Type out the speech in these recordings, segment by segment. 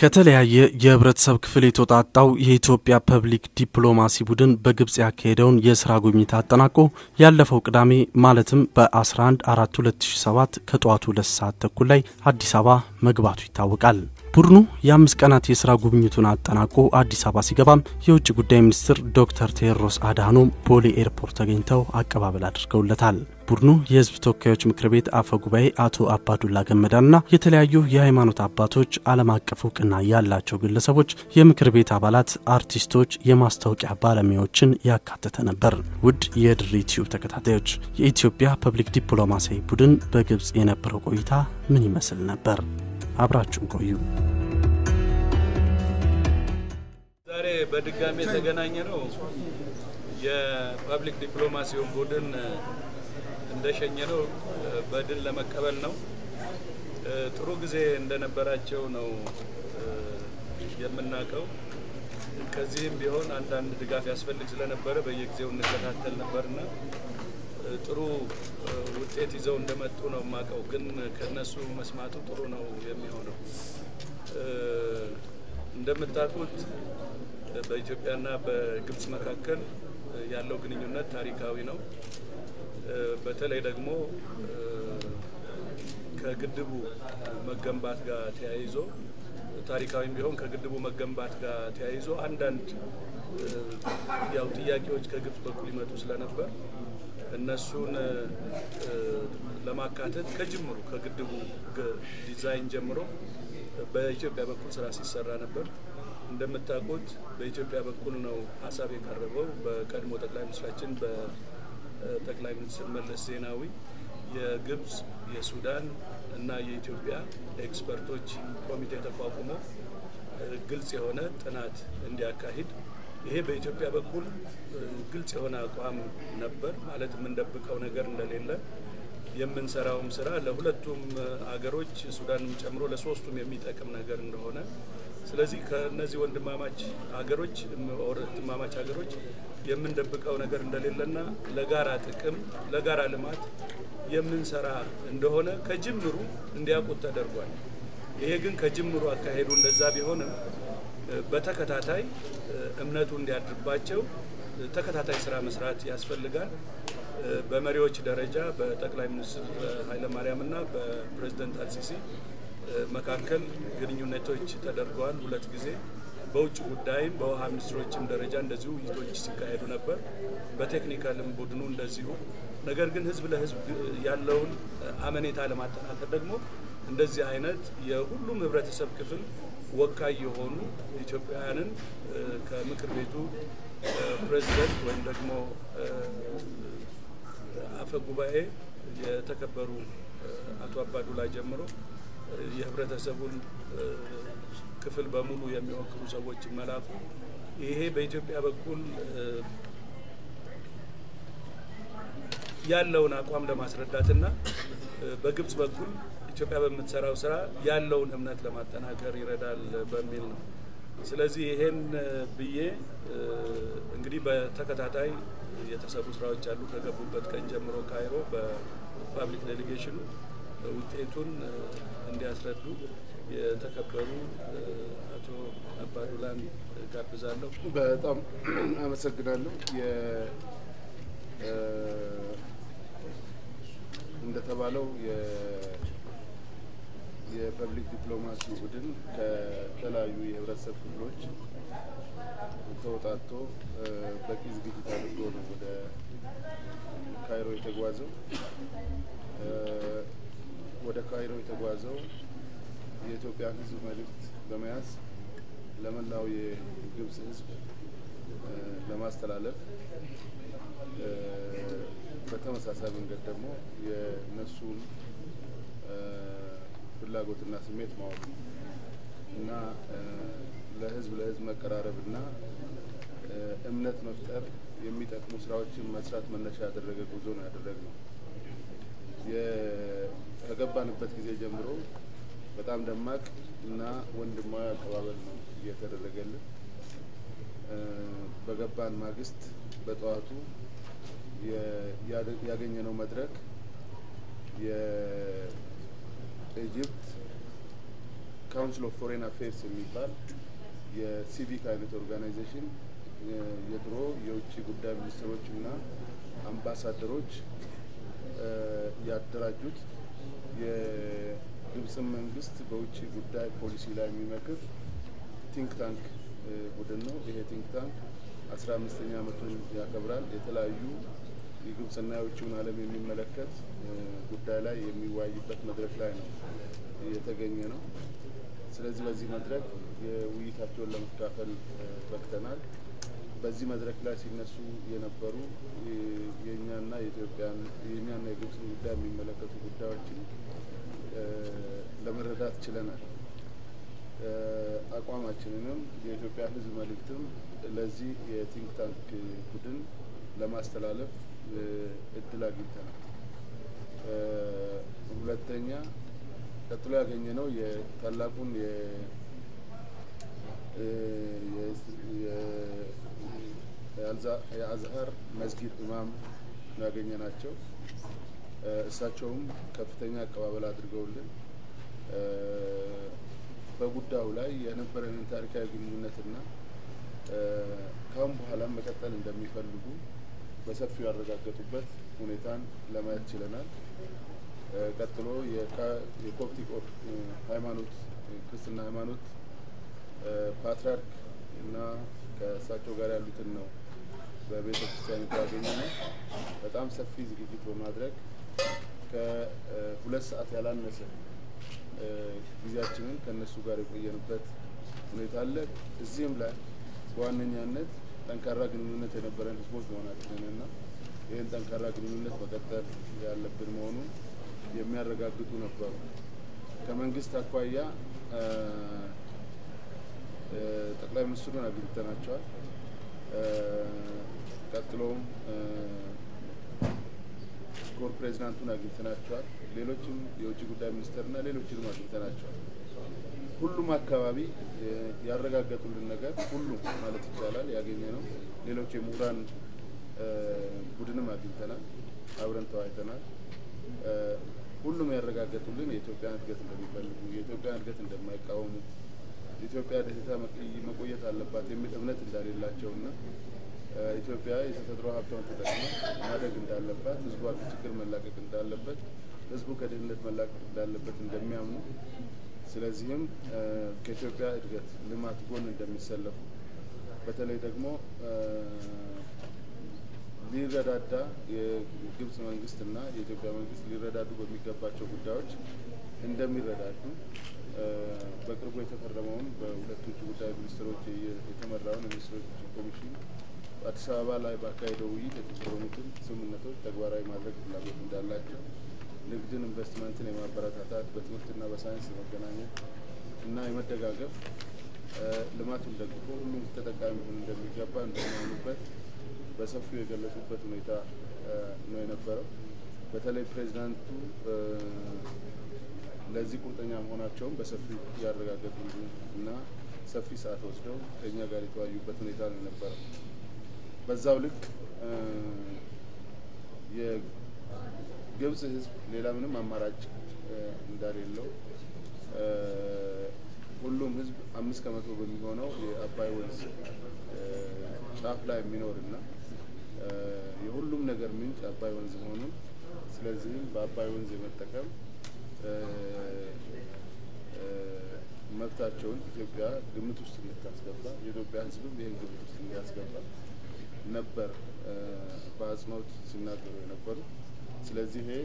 ከተለያየ የህብረተሰብ ክፍል የተውጣጣው የኢትዮጵያ ፐብሊክ ዲፕሎማሲ ቡድን በግብጽ ያካሄደውን የስራ ጉብኝት አጠናቆ ያለፈው ቅዳሜ ማለትም በ11 4 2007 ከጠዋቱ ሁለት ሰዓት ተኩል ላይ አዲስ አበባ መግባቱ ይታወቃል። ቡድኑ የአምስት ቀናት የስራ ጉብኝቱን አጠናቆ አዲስ አበባ ሲገባም የውጭ ጉዳይ ሚኒስትር ዶክተር ቴዎድሮስ አድሃኖም ቦሌ ኤርፖርት ተገኝተው አቀባበል አድርገውለታል። ቡድኑ የህዝብ ተወካዮች ምክር ቤት አፈ ጉባኤ አቶ አባዱላ ገመዳና የተለያዩ የሃይማኖት አባቶች፣ ዓለም አቀፍ እውቅና ያላቸው ግለሰቦች፣ የምክር ቤት አባላት፣ አርቲስቶች፣ የማስታወቂያ ባለሙያዎችን ያካተተ ነበር። ውድ የድሪ ቲዩብ ተከታታዮች የኢትዮጵያ ፐብሊክ ዲፕሎማሲያዊ ቡድን በግብጽ የነበረው ቆይታ ምን ይመስል ነበር? አብራችሁን ቆዩ። ዛሬ በድጋሚ የተገናኘ ነው የፐብሊክ ዲፕሎማሲውን ቡድን እንደሸኘ ነው በድል ለመቀበል ነው። ጥሩ ጊዜ እንደነበራቸው ነው የምናውቀው። ከዚህም ቢሆን አንዳንድ ድጋፍ ያስፈልግ ስለነበረ በየጊዜው እንከታተል ነበርና ጥሩ ውጤት ይዘው እንደመጡ ነው የማውቀው። ግን ከነሱ መስማቱ ጥሩ ነው የሚሆነው። እንደምታውቁት በኢትዮጵያና በግብጽ መካከል ያለው ግንኙነት ታሪካዊ ነው። በተለይ ደግሞ ከግድቡ መገንባት ጋር ተያይዞ ታሪካዊም ቢሆን ከግድቡ መገንባት ጋር ተያይዞ አንዳንድ ያው ጥያቄዎች ከግብጽ በኩል ይመጡ ስለነበር እነሱን ለማካተት ከጅምሩ ከግድቡ ዲዛይን ጀምሮ በኢትዮጵያ በኩል ስራ ሲሰራ ነበር። እንደምታውቁት በኢትዮጵያ በኩል ነው ሀሳብ የቀረበው በቀድሞ ጠቅላይ ሚኒስትራችን በጠቅላይ ሚኒስትር መለስ ዜናዊ የግብጽ፣ የሱዳን እና የኢትዮጵያ ኤክስፐርቶች ኮሚቴ ተቋቁሞ ግልጽ የሆነ ጥናት እንዲያካሂድ ይሄ በኢትዮጵያ በኩል ግልጽ የሆነ አቋም ነበር። ማለት የምንደብቀው ነገር እንደሌለ የምንሰራውም ስራ ለሁለቱም አገሮች ሱዳንም ጨምሮ ለሶስቱም የሚጠቅም ነገር እንደሆነ ስለዚህ ከእነዚህ ወንድማማች ሀገሮች ወንድማማች ሀገሮች የምንደብቀው ነገር እንደሌለና ለጋራ ጥቅም ለጋራ ልማት የምንሰራ እንደሆነ ከጅምሩ እንዲያውቁት ተደርጓል። ይሄ ግን ከጅምሩ አካሄዱ እንደዛ ቢሆንም በተከታታይ እምነቱ እንዲያድርባቸው ተከታታይ ስራ መስራት ያስፈልጋል። በመሪዎች ደረጃ በጠቅላይ ሚኒስትር ኃይለማርያምና በፕሬዝደንት አልሲሲ መካከል ግንኙነቶች ተደርገዋል ሁለት ጊዜ። በውጭ ጉዳይም በውሃ ሚኒስትሮችም ደረጃ እንደዚሁ ውይይቶች ሲካሄዱ ነበር። በቴክኒካልም ቡድኑ እንደዚሁ። ነገር ግን ህዝብ ለህዝብ ያለውን አመኔታ ለማጠናከር ደግሞ እንደዚህ አይነት የሁሉም ህብረተሰብ ክፍል ወካይ የሆኑ ኢትዮጵያውያንን ከምክር ቤቱ ፕሬዚደንት ወይም ደግሞ አፈ ጉባኤ የተከበሩ አቶ አባዱላ ጀምሮ የህብረተሰቡን ክፍል በሙሉ የሚወክሉ ሰዎች መላኩ ይሄ በኢትዮጵያ በኩል ያለውን አቋም ለማስረዳትና በግብጽ በኩል ኢትዮጵያ በምትሰራው ስራ ያለውን እምነት ለማጠናከር ይረዳል በሚል ነው። ስለዚህ ይሄን ብዬ እንግዲህ በተከታታይ የተሰሩ ስራዎች አሉ። ከገቡበት ቀን ጀምሮ ካይሮ በፓብሊክ ዴሌጌሽኑ ውጤቱን እንዲያስረዱ የተከበሩ አቶ አባዱላን ጋብዛለሁ። በጣም አመሰግናለሁ። እንደተባለው የፐብሊክ ዲፕሎማሲ ቡድን ከተለያዩ የህብረተሰብ ክፍሎች ተወጣቶ በቂ ዝግጅት አድርጎ ነው ወደ ካይሮ የተጓዘው። ወደ ካይሮ የተጓዘው የኢትዮጵያን ህዝብ መልእክት በመያዝ ለመላው የግብጽ ህዝብ ለማስተላለፍ በተመሳሳይ መንገድ ደግሞ የእነሱን ፍላጎትና ስሜት ማወቅ እና ለህዝብ ለህዝብ መቀራረብ እና እምነት መፍጠር የሚጠቅሙ ስራዎችን መስራት መነሻ ያደረገ ጉዞ ነው ያደረግነው። ከገባንበት ጊዜ ጀምሮ በጣም ደማቅ እና ወንድማዊ አቀባበል ነው እየተደረገልን። በገባን ማግስት በጠዋቱ ያገኘነው መድረክ የኢጅፕት ካውንስል ኦፍ ፎሬን አፌርስ የሚባል የሲቪክ አይነት ኦርጋናይዜሽን የድሮ የውጭ ጉዳይ ሚኒስትሮች እና አምባሳደሮች ያደራጁት የግብፅን መንግስት በውጭ ጉዳይ ፖሊሲ ላይ የሚመክር ቲንክ ታንክ ቡድን ነው። ይሄ ቲንክ ታንክ አስራ አምስተኛ ዓመቱን ያከብራል። የተለያዩ የግብፅና የውጭውን ዓለም የሚመለከት ጉዳይ ላይ የሚወያይበት መድረክ ላይ ነው የተገኘ ነው። ስለዚህ በዚህ መድረክ የውይይታቸውን ለመካፈል በቅተናል። በዚህ መድረክ ላይ ሲነሱ የነበሩ የእኛና የኢትዮጵያን የእኛና የግብፅን ጉዳይ የሚመለከቱ ጉዳዮችን ለመረዳት ችለናል። አቋማችንንም የኢትዮጵያ ሕዝብ መልእክትም ለዚህ የቲንክ ታንክ ቡድን ለማስተላለፍ እድል አግኝተናል። ሁለተኛ ቀጥሎ ያገኘ ነው የታላቁን የአዝሀር መስጊድ ኢማም ነው ያገኘ ናቸው። እሳቸውም ከፍተኛ አቀባበል አድርገውልን በጉዳዩ ላይ የነበረንን ታሪካዊ ግንኙነትና ካሁን በኋላም መቀጠል እንደሚፈልጉ በሰፊው ያረጋገጡበት ሁኔታን ለማየት ችለናል። ቀጥሎ የኮፕቲክ ሃይማኖት ክርስትና ሃይማኖት ፓትርያርክ እና ከእሳቸው ጋር ያሉትን ነው በቤተ ክርስቲያን ያገኘ ነው። በጣም ሰፊ ዝግጅት በማድረግ ከሁለት ሰዓት ያላነሰ ጊዜያችንን ከእነሱ ጋር የቆየንበት ሁኔታ አለ። እዚህም ላይ በዋነኛነት ጠንካራ ግንኙነት የነበረን ህዝቦች መሆናችንን እና ይህን ጠንካራ ግንኙነት መቀጠል ያለብን መሆኑን የሚያረጋግጡ ነበሩ። ከመንግስት አኳያ ጠቅላይ ሚኒስትሩን አግኝተናቸዋል። ቀጥሎም ኮር ፕሬዚዳንቱን አግኝተናቸዋል። ሌሎችም የውጭ ጉዳይ ሚኒስተርና ሌሎችንም አግኝተናቸዋል። ሁሉም አካባቢ ያረጋገጡልን ነገር ሁሉም ማለት ይቻላል ያገኘ ነው። ሌሎች የምሁራን ቡድንም አግኝተናል፣ አብረን ተወያይተናል። ሁሉም ያረጋገጡልን የኢትዮጵያን እድገት እንደሚፈልጉ፣ የኢትዮጵያን እድገት እንደማይቃወሙ፣ ኢትዮጵያ ደህታ መቆየት አለባት የሚል እምነት እንደሌላቸውና ኢትዮጵያ የተፈጥሮ ሀብቷን ተጠቅማ ማደግ እንዳለባት፣ ህዝቧ ከችግር መላቀቅ እንዳለበት፣ ህዝቡ ከድህነት መላቀቅ እንዳለበት እንደሚያምኑ ስለዚህም ከኢትዮጵያ እድገት ልማት ጎን እንደሚሰለፉ በተለይ ደግሞ ሊረዳዳ የግብጽ መንግስትና የኢትዮጵያ መንግስት ሊረዳዱ በሚገባቸው ጉዳዮች እንደሚረዳዱ በቅርቡ የተፈረመውን በሁለቱ ውጭ ጉዳይ ሚኒስትሮች የተመራውን የሚኒስትሮች ኮሚሽን አዲስ አበባ ላይ ባካሄደው ውይይት የተፈረሙትን ስምምነቶች ተግባራዊ ማድረግ ፍላጎት እንዳላቸው ንግድን፣ ኢንቨስትመንትን የማበረታታት በትምህርትና በሳይንስ የመገናኘት እና የመደጋገፍ ልማቱን ደግፎ ሁሉም ተጠቃሚ ሆን እንደሚገባ እንደሚሆኑበት በሰፊው የገለጹበት ሁኔታ ነው የነበረው። በተለይ ፕሬዚዳንቱ ለዚህ ቁርጠኛ መሆናቸውን በሰፊው ያረጋገጡ እና ሰፊ ሰዓት ወስደው ከእኛ ጋር የተወያዩበት ሁኔታ ነው የነበረው። በዛው ልክ የግብጽ ሕዝብ ሌላ ምንም አማራጭ እንደሌለው ሁሉም ሕዝብ አምስት ከመቶ በሚሆነው የአባይ ወንዝ ጫፍ ላይ የሚኖርና የሁሉም ነገር ምንጭ አባይ ወንዝ መሆኑን ስለዚህም በአባይ ወንዝ የመጠቀም መብታቸውን ኢትዮጵያ ግምት ውስጥ እንድታስገባ የኢትዮጵያ ሕዝብም ይህን ግምት ውስጥ እንዲያስገባ ነበር በአጽንኦት ሲናገሩ የነበሩ። ስለዚህ ይሄ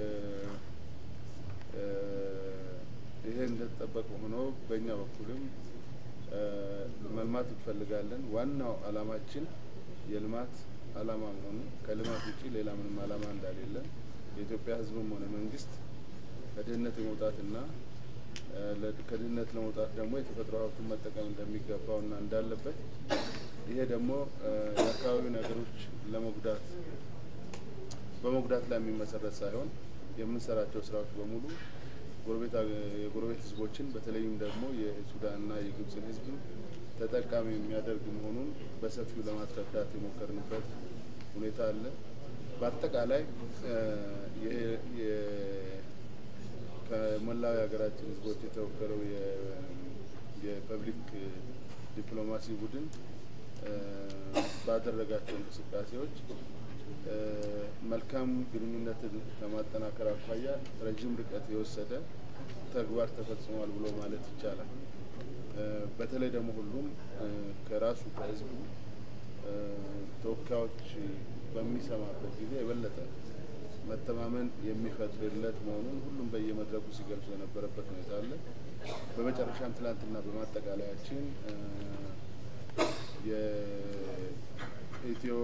ይሄ እንደተጠበቀ ሆኖ በእኛ በኩልም መልማት እንፈልጋለን። ዋናው አላማችን የልማት አላማ መሆኑ ከልማት ውጭ ሌላ ምንም አላማ እንዳሌለን የኢትዮጵያ ሕዝብም ሆነ መንግስት ከድህነት የመውጣትና ከድህነት ለመውጣት ደግሞ የተፈጥሮ ሀብቱን መጠቀም እንደሚገባውና እንዳለበት ይሄ ደግሞ የአካባቢ ነገሮች ለመጉዳት በመጉዳት ላይ የሚመሰረት ሳይሆን የምንሰራቸው ስራዎች በሙሉ የጎረቤት ህዝቦችን በተለይም ደግሞ የሱዳንና የግብፅን ህዝብ ተጠቃሚ የሚያደርግ መሆኑን በሰፊው ለማስረዳት የሞከርንበት ሁኔታ አለ። በአጠቃላይ ከመላው የሀገራችን ሕዝቦች የተወከለው የፐብሊክ ዲፕሎማሲ ቡድን ባደረጋቸው እንቅስቃሴዎች መልካም ግንኙነትን ከማጠናከር አኳያ ረዥም ርቀት የወሰደ ተግባር ተፈጽሟል ብሎ ማለት ይቻላል። በተለይ ደግሞ ሁሉም ከራሱ ከህዝቡ ተወካዮች በሚሰማበት ጊዜ የበለጠ መተማመን የሚፈጥርለት መሆኑን ሁሉም በየመድረኩ ሲገልጹ የነበረበት ሁኔታ አለ። በመጨረሻም ትላንትና በማጠቃለያችን የኢትዮ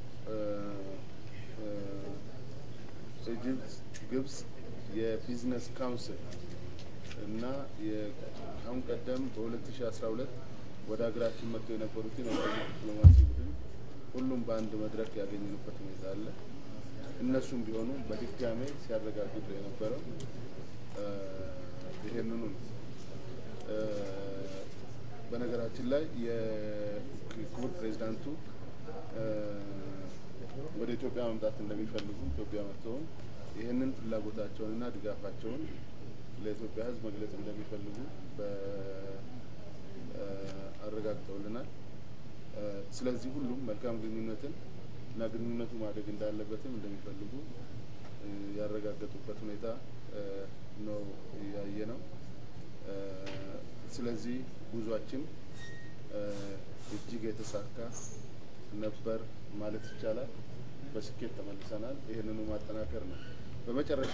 ኢጅፕት ግብጽ የቢዝነስ ካውንስል እና አሁን ቀደም በ2012 ወደ ሀገራችን መጥተው የነበሩትን የፐብሊክ ዲፕሎማሲ ቡድን ሁሉም በአንድ መድረክ ያገኘንበት ሁኔታ አለ። እነሱም ቢሆኑ በድጋሜ ሲያረጋግጡ የነበረው ይሄንኑ ነው። በነገራችን ላይ የክቡር ፕሬዚዳንቱ ወደ ኢትዮጵያ መምጣት እንደሚፈልጉ ኢትዮጵያ መጥተውም ይህንን ፍላጎታቸውንና ድጋፋቸውን ለኢትዮጵያ ሕዝብ መግለጽ እንደሚፈልጉ አረጋግጠውልናል። ስለዚህ ሁሉም መልካም ግንኙነትን እና ግንኙነቱ ማደግ እንዳለበትም እንደሚፈልጉ ያረጋገጡበት ሁኔታ ነው ያየ ነው። ስለዚህ ጉዟችን እጅግ የተሳካ ነበር ማለት ይቻላል። በስኬት ተመልሰናል። ይህንኑ ማጠናከር ነው። በመጨረሻ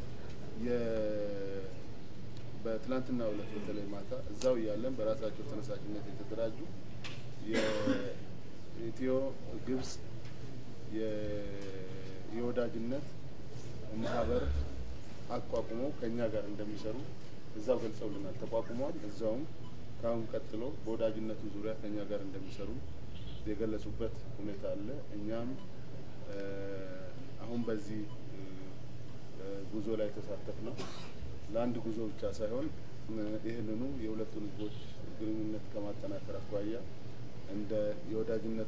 በትላንትና ዕለት በተለይ ማታ እዛው እያለን በራሳቸው ተነሳሽነት የተደራጁ የኢትዮ ግብጽ የወዳጅነት ማህበር አቋቁመው ከእኛ ጋር እንደሚሰሩ እዛው ገልጸውልናል። ተቋቁሟል። እዛውም ከአሁን ቀጥሎ በወዳጅነቱ ዙሪያ ከእኛ ጋር እንደሚሰሩ የገለጹበት ሁኔታ አለ። እኛም አሁን በዚህ ጉዞ ላይ የተሳተፍ ነው ለአንድ ጉዞ ብቻ ሳይሆን ይህንኑ የሁለቱን ህዝቦች ግንኙነት ከማጠናከር አኳያ እንደ የወዳጅነት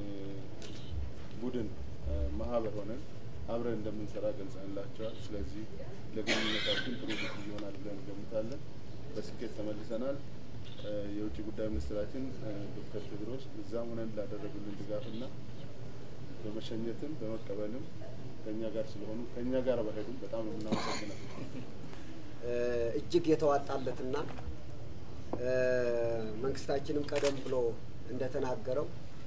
ቡድን ማህበር ሆነን አብረን እንደምንሰራ ገልጸንላቸዋል። ስለዚህ ለግንኙነታችን ጥሩ ጊዜ ይሆናል ብለን እንገምታለን። በስኬት ተመልሰናል። የውጭ ጉዳይ ሚኒስትራችን ዶክተር ቴድሮስ እዛም ሆነን ላደረጉልን ድጋፍና በመሸኘትም በመቀበልም ከእኛ ጋር ስለሆኑ ከእኛ ጋር በሄዱም በጣም ነው የምናመሰግነው። እጅግ የተዋጣለትና መንግስታችንም ቀደም ብሎ እንደተናገረው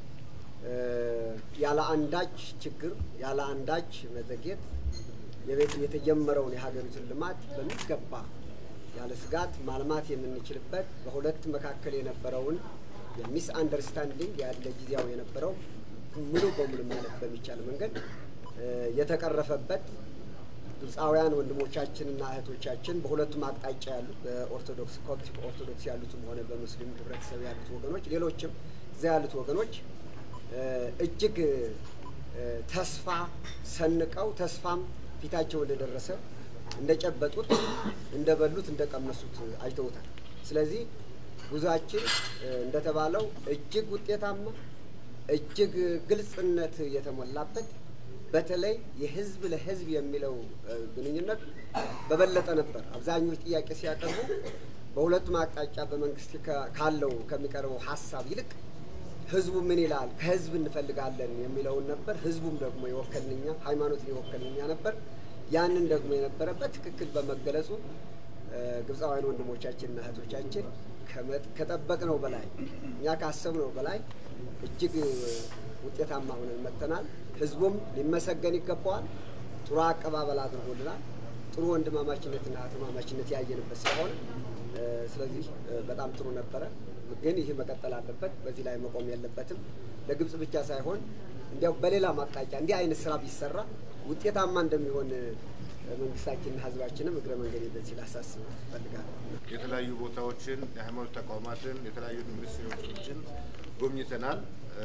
ያለ አንዳች ችግር ያለ አንዳች መዘግየት የቤት የተጀመረው የሀገሪቱን ልማት በሚገባ ያለ ስጋት ማልማት የምንችልበት በሁለት መካከል የነበረውን የሚስ አንደርስታንዲንግ ያለ ጊዜያው የነበረው ሙሉ በሙሉ ማለት በሚቻል መንገድ የተቀረፈበት ግብፃውያን ወንድሞቻችንና እህቶቻችን በሁለቱም አቅጣጫ ያሉት በኦርቶዶክስ ኮፕቲክ ኦርቶዶክስ ያሉትም ሆነ በሙስሊም ህብረተሰብ ያሉት ወገኖች ሌሎችም እዚያ ያሉት ወገኖች እጅግ ተስፋ ሰንቀው ተስፋም ፊታቸው እንደደረሰ እንደጨበጡት፣ እንደበሉት፣ እንደቀመሱት አይተውታል። ስለዚህ ጉዟችን እንደተባለው እጅግ ውጤታማ እጅግ ግልጽነት የተሞላበት በተለይ የህዝብ ለህዝብ የሚለው ግንኙነት በበለጠ ነበር። አብዛኞቹ ጥያቄ ሲያቀርቡ በሁለቱም አቅጣጫ በመንግስት ካለው ከሚቀርበው ሀሳብ ይልቅ ህዝቡ ምን ይላል ከህዝብ እንፈልጋለን የሚለውን ነበር። ህዝቡም ደግሞ የወከልንኛ ሃይማኖትን የወከልንኛ ነበር። ያንን ደግሞ የነበረበት ትክክል በመገለጹ ግብፃውያን ወንድሞቻችንና እህቶቻችን ከጠበቅነው በላይ እኛ ካሰብነው በላይ እጅግ ውጤታማ ሆነን መጥተናል። ህዝቡም ሊመሰገን ይገባዋል። ጥሩ አቀባበል አድርጎልናል። ጥሩ ወንድማማችነትና እህትማማችነት ያየንበት ስለሆነ ስለዚህ በጣም ጥሩ ነበረ። ግን ይህ መቀጠል አለበት። በዚህ ላይ መቆም የለበትም። ለግብጽ ብቻ ሳይሆን እንዲያው በሌላም አቅጣጫ እንዲህ አይነት ስራ ቢሰራ ውጤታማ እንደሚሆን መንግስታችንና ህዝባችንም እግረ መንገድ በዚህ ላሳስብ እፈልጋለሁ። የተለያዩ ቦታዎችን የሃይማኖት ተቋማትን የተለያዩ ሚኒስትሮችን ጎብኝተናል።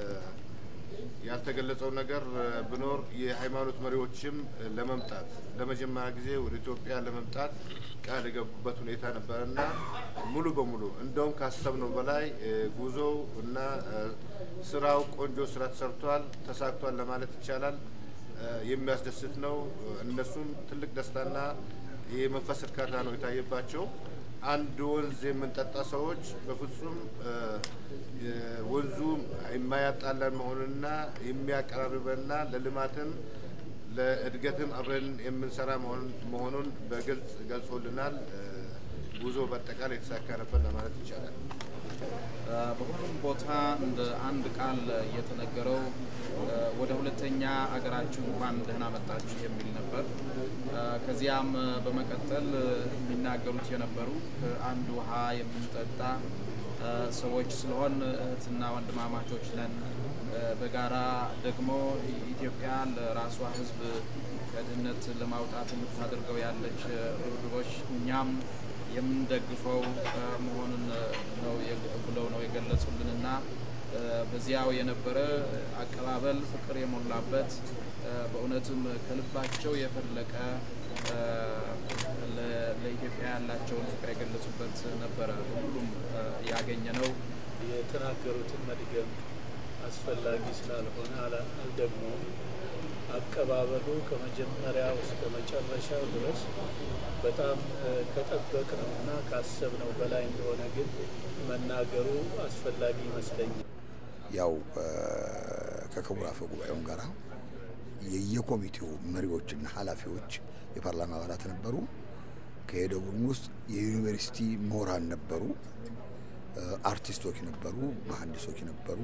ያልተገለጸው ነገር ብኖር የሃይማኖት መሪዎችም ለመምጣት ለመጀመሪያ ጊዜ ወደ ኢትዮጵያ ለመምጣት ቃል የገቡበት ሁኔታ ነበረና ሙሉ በሙሉ እንደውም ካሰብነው በላይ ጉዞው እና ስራው ቆንጆ ስራ ተሰርቷል፣ ተሳክቷል ለማለት ይቻላል። የሚያስደስት ነው። እነሱም ትልቅ ደስታና የመንፈስ እርካታ ነው የታየባቸው። አንድ ወንዝ የምንጠጣ ሰዎች በፍጹም ወንዙ የማያጣላን መሆኑንና የሚያቀራርበንና ለልማትም ለእድገትም አብረን የምንሰራ መሆኑን በግልጽ ገልጾልናል። ጉዞ በአጠቃላይ የተሳካ ነበር ለማለት ይቻላል። በሁሉም ቦታ እንደ አንድ ቃል የተነገረው ወደ ሁለተኛ አገራችሁ እንኳን ደህና መጣችሁ የሚል ነበር። ከዚያም በመቀጠል የሚናገሩት የነበሩ አንድ ውሃ የምንጠጣ ሰዎች ስለሆን እህትና ወንድማማቾች ነን። በጋራ ደግሞ ኢትዮጵያ ለራሷ ሕዝብ ከድህነት ለማውጣት የምታደርገው ያለች ርብርቦች እኛም የምንደግፈው መሆኑን ነው ብለው ነው የገለጹልን እና በዚያው የነበረ አቀባበል ፍቅር የሞላበት በእውነትም ከልባቸው የፈለቀ ለኢትዮጵያ ያላቸውን ፍቅር የገለጹበት ነበረ። ሁሉም ያገኘ ነው። የተናገሩትን መድገም አስፈላጊ ስላልሆነ አልደግሞም። አቀባበሉ ከመጀመሪያው እስከ መጨረሻው ድረስ በጣም ከጠበቅ ነው እና ካሰብነው በላይ እንደሆነ ግን መናገሩ አስፈላጊ ይመስለኛል። ያው ከክቡር አፈ ጉባኤውን ጋር የየኮሚቴው መሪዎችና ኃላፊዎች የፓርላማ አባላት ነበሩ። ከሄደው ቡድን ውስጥ የዩኒቨርሲቲ ምሁራን ነበሩ፣ አርቲስቶች ነበሩ፣ መሀንዲሶች ነበሩ፣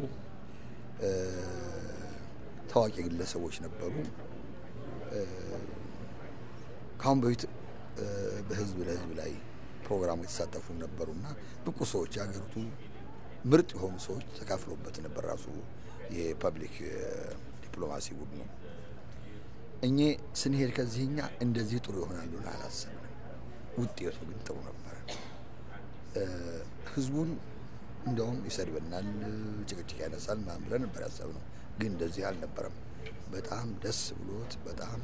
ታዋቂ ግለሰቦች ነበሩ። ከአሁን በፊት በህዝብ ለህዝብ ላይ ፕሮግራሙ የተሳተፉ ነበሩና ብቁ ሰዎች የሀገሪቱ ምርጥ የሆኑ ሰዎች ተካፍሎበት ነበር። ራሱ የፐብሊክ ዲፕሎማሲ ቡድኑ እኜ ስንሄድ ከዚህኛ እንደዚህ ጥሩ ይሆናሉ አላሰብንም። ውጤቱ ግን ጥሩ ነበረ። ህዝቡን እንደውም ይሰድበናል፣ ጭቅጭቅ ያነሳል ምናምን ብለን ነበር ያሰብነው። ግን እንደዚህ አልነበረም። በጣም ደስ ብሎት በጣም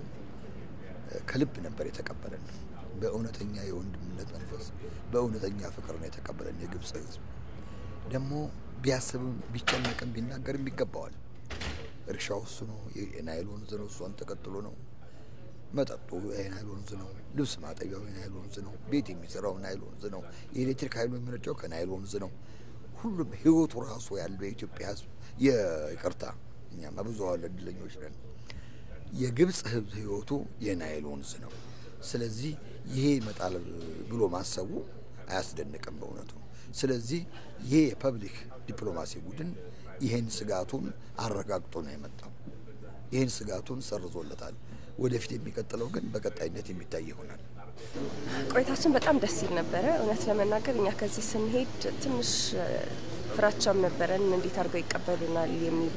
ከልብ ነበር የተቀበለን። በእውነተኛ የወንድምነት መንፈስ በእውነተኛ ፍቅር ነው የተቀበለን። የግብፅ ህዝብ ደግሞ ቢያስብም ቢጨነቅም ቢናገርም ይገባዋል። እርሻው እሱ ነው፣ የናይል ወንዝ ነው፣ እሷን ተከትሎ ነው። መጠጡ የናይል ወንዝ ነው፣ ልብስ ማጠቢያው የናይል ወንዝ ነው፣ ቤት የሚሰራው ናይል ወንዝ ነው፣ የኤሌክትሪክ ኃይሉ የሚመነጨው ከናይል ወንዝ ነው። ሁሉም ህይወቱ ራሱ ያለው የኢትዮጵያ ህዝብ ይቅርታ፣ እኛማ ብዙ እድለኞች ነን። የግብፅ ህዝብ ህይወቱ የናይል ወንዝ ነው። ስለዚህ ይሄ ይመጣል ብሎ ማሰቡ አያስደንቅም በእውነቱ። ስለዚህ ይሄ የፐብሊክ ዲፕሎማሲ ቡድን ይህን ስጋቱን አረጋግጦ ነው የመጣው። ይህን ስጋቱን ሰርዞለታል። ወደፊት የሚቀጥለው ግን በቀጣይነት የሚታይ ይሆናል። ቆይታችን በጣም ደስ ይል ነበረ። እውነት ለመናገር እኛ ከዚህ ስንሄድ ትንሽ ፍራቻም ነበረን፣ እንዴት አድርገው ይቀበሉናል የሚል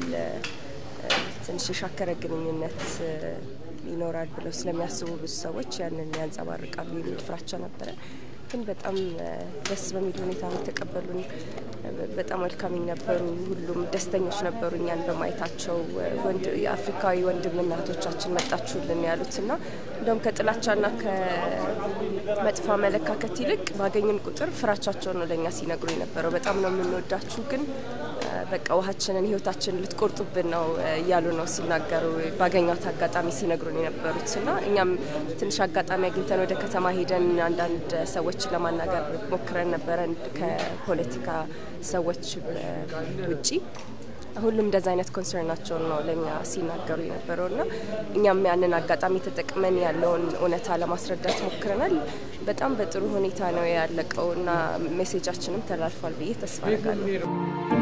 ትንሽ የሻከረ ግንኙነት ይኖራል ብለው ስለሚያስቡ ብዙ ሰዎች ያንን ያንጸባርቃሉ የሚል ፍራቻ ነበረ። ግን በጣም ደስ በሚል ሁኔታ ነው የተቀበሉን። በጣም ወልካሚኝ ነበሩ። ሁሉም ደስተኞች ነበሩ እኛን በማየታቸው። የአፍሪካዊ ወንድምና እህቶቻችን መጣችሁልን ያሉት እና እንደውም ከጥላቻና ከመጥፎ አመለካከት ይልቅ ባገኝን ቁጥር ፍራቻቸውን ነው ለእኛ ሲነግሩ የነበረው። በጣም ነው የምንወዳችሁ ግን በቃ ውሃችንን ህይወታችንን ልትቆርጡብን ነው እያሉ ነው ሲናገሩ ባገኟት አጋጣሚ ሲነግሩን የነበሩት እና እኛም ትንሽ አጋጣሚ አግኝተን ወደ ከተማ ሄደን አንዳንድ ሰዎችን ለማናገር ሞክረን ነበረ ከፖለቲካ ሰዎች ውጪ ሁሉም እንደዚ አይነት ኮንሰርናቸውን ነው ለእኛ ሲናገሩ የነበረው እና እኛም ያንን አጋጣሚ ተጠቅመን ያለውን እውነታ ለማስረዳት ሞክረናል። በጣም በጥሩ ሁኔታ ነው ያለቀው እና ሜሴጃችንም ተላልፏል ብዬ ተስፋ አደርጋለሁ።